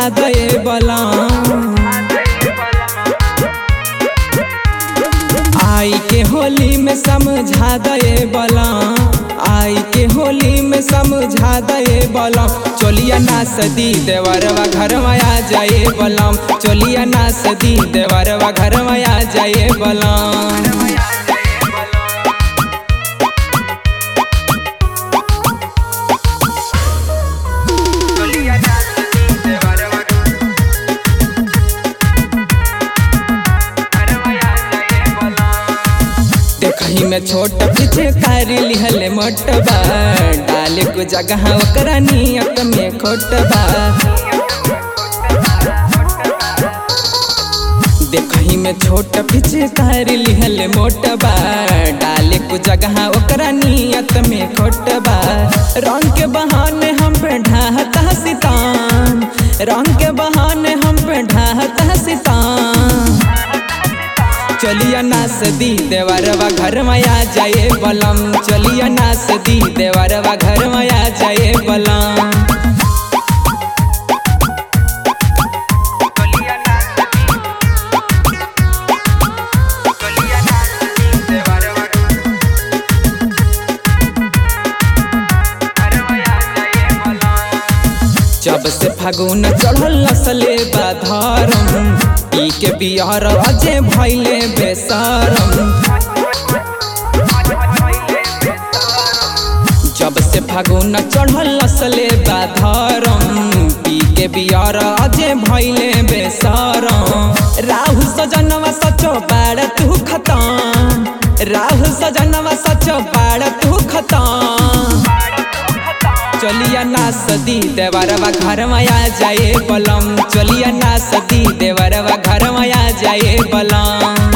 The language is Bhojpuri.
समझा दे बलम आई के होली में समझा दे बलम आई के होली में समझा दे बलम चोलिया ना सदी देवरवा घर में आ जाए बलम चोलिया ना सदी देवरवा घर में आ जाए बलम देखही में छोट पीछे कारी लिहले मोटबा डाले को जगह ओकरा नियत में खोटबा देखही में छोट पीछे कारी लिहले मोटबा डाले को जगह ओकरा नियत में खोटबा रंग के बहाने हम पे ढाहता सितान रंग के बहाने हम पे ढाहता सितान चलिया ना सदी देवरवा घर में आ जाए बलम चलिया ना सदी देवरवा घर में आ जाए बलम जब से फागुन चढ़ल नसले बाधरम ई के बिहार अजे भैले बेसरम जब से फागुन चढ़ल नसले बाधरम पी के बिहार अजे भैले बेसरम राहु सजनवा सचो बाड़ तू खतम राहु सजनवा सचो बाड़ तू खतम चलिया ना सदी देवरवा घर में आ जाए बलम चलिया ना सदी देवरवा घर में आ जाए बलम